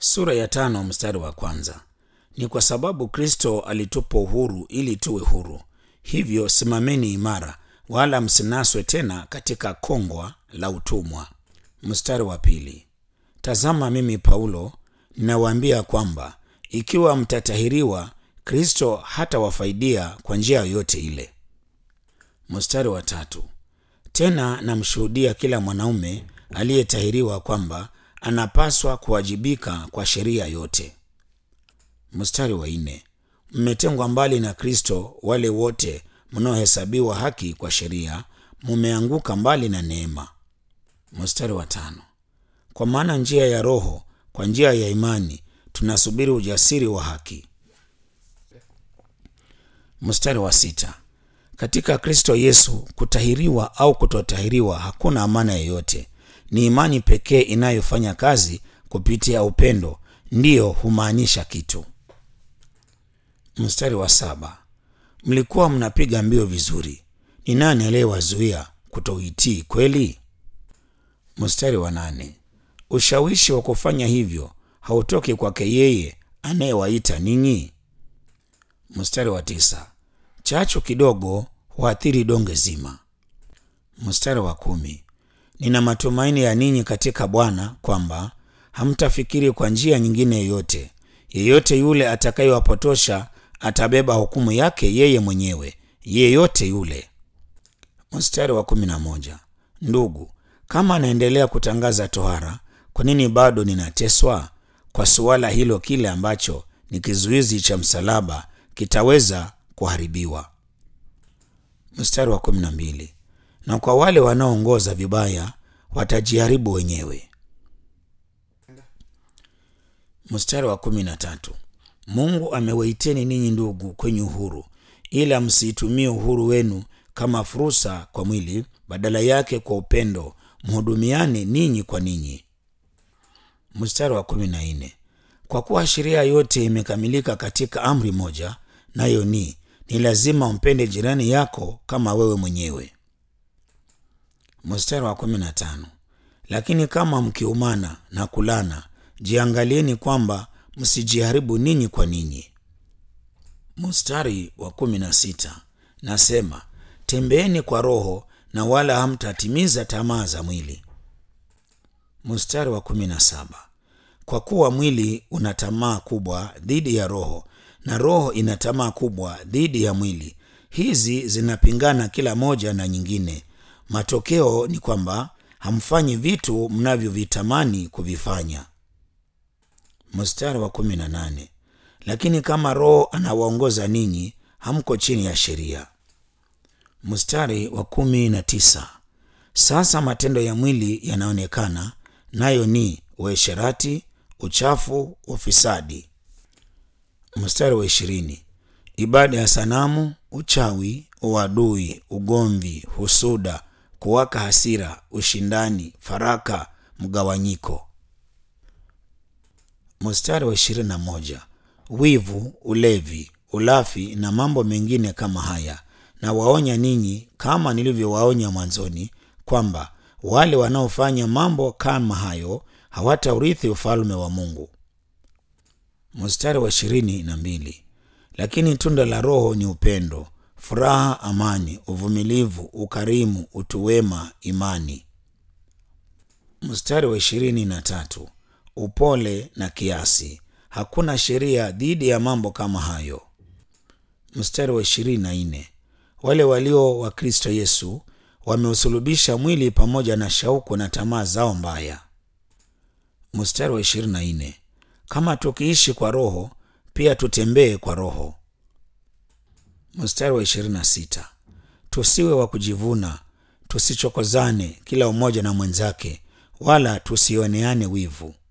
Sura ya tano mstari wa kwanza. Ni kwa sababu Kristo alitupa uhuru ili tuwe huru. Hivyo simameni imara, wala msinaswe tena katika kongwa la utumwa. Mstari wa pili. Tazama mimi Paulo ninawaambia kwamba ikiwa mtatahiriwa, Kristo hatawafaidia kwa njia yoyote ile. Mstari wa tatu. Tena namshuhudia kila mwanaume aliyetahiriwa kwamba anapaswa kuwajibika kwa sheria yote. Mstari wa nne. Mmetengwa mbali na Kristo wale wote mnaohesabiwa haki kwa sheria, mumeanguka mbali na neema. Mstari wa tano. Kwa maana njia ya Roho, kwa njia ya imani tunasubiri ujasiri wa haki. Mstari wa sita. Katika Kristo Yesu kutahiriwa au kutotahiriwa hakuna amana yoyote. Ni imani pekee inayofanya kazi kupitia upendo ndiyo humaanisha kitu. Mstari wa saba. Mlikuwa mnapiga mbio vizuri, ni nani aliyewazuia kutoitii kweli? Mstari wa nane. Ushawishi wa kufanya hivyo hautoki kwake yeye anayewaita ninyi. Mstari wa tisa. Chachu kidogo huathiri donge zima. Mstari wa kumi. Nina matumaini ya ninyi katika Bwana kwamba hamtafikiri kwa njia nyingine yoyote. Yeyote yule atakayewapotosha atabeba hukumu yake yeye mwenyewe, yeyote yule. Mstari wa kumi na moja. Ndugu, kama anaendelea kutangaza tohara, kwa nini bado ninateswa kwa suala hilo? Kile ambacho ni kizuizi cha msalaba kitaweza kuharibiwa. Mstari wa kumi na mbili. Na kwa wale wanaoongoza vibaya watajiharibu wenyewe. Mstari wa kumi na tatu. Mungu amewaiteni ninyi ndugu kwenye uhuru, ila msiitumie uhuru wenu kama fursa kwa mwili, badala yake kwa upendo mhudumiane ninyi kwa ninyi. Mstari wa kumi na nne. Kwa kuwa sheria yote imekamilika katika amri moja, nayo ni ni lazima umpende jirani yako kama wewe mwenyewe. Mstari wa kumi na tano. Lakini kama mkiumana na kulana, jiangalieni kwamba msijiharibu ninyi kwa ninyi. Mstari wa kumi na sita. Nasema tembeeni kwa Roho na wala hamtatimiza tamaa za mwili. Mstari wa kumi na saba. Kwa kuwa mwili una tamaa kubwa dhidi ya Roho na Roho ina tamaa kubwa dhidi ya mwili. Hizi zinapingana kila moja na nyingine. Matokeo ni kwamba hamfanyi vitu mnavyovitamani kuvifanya. Mstari wa kumi na nane. Lakini kama Roho anawaongoza ninyi, hamko chini ya sheria. Mstari wa kumi na tisa. Sasa matendo ya mwili yanaonekana, nayo ni uasherati, uchafu, ufisadi. Mstari wa ishirini. Ibada ya sanamu, uchawi, uadui, ugomvi, husuda, kuwaka hasira, ushindani, faraka, mgawanyiko. Mstari wa ishirini na moja. Wivu, ulevi, ulafi na mambo mengine kama haya, na waonya ninyi kama nilivyowaonya mwanzoni, kwamba wale wanaofanya mambo kama hayo hawataurithi ufalme wa Mungu. Mstari wa ishirini na mbili. Lakini tunda la Roho ni upendo, furaha, amani, uvumilivu, ukarimu, utu wema, imani. Mstari wa ishirini na tatu. Upole na kiasi. Hakuna sheria dhidi ya mambo kama hayo. Mstari wa ishirini na nne. Wale walio wa Kristo Yesu wameusulubisha mwili pamoja na shauku na tamaa zao mbaya. Mstari wa ishirini na nne. Kama tukiishi kwa Roho, pia tutembee kwa Roho. Mstari wa ishirini na sita. Tusiwe wa kujivuna, tusichokozane kila umoja na mwenzake, wala tusioneane wivu.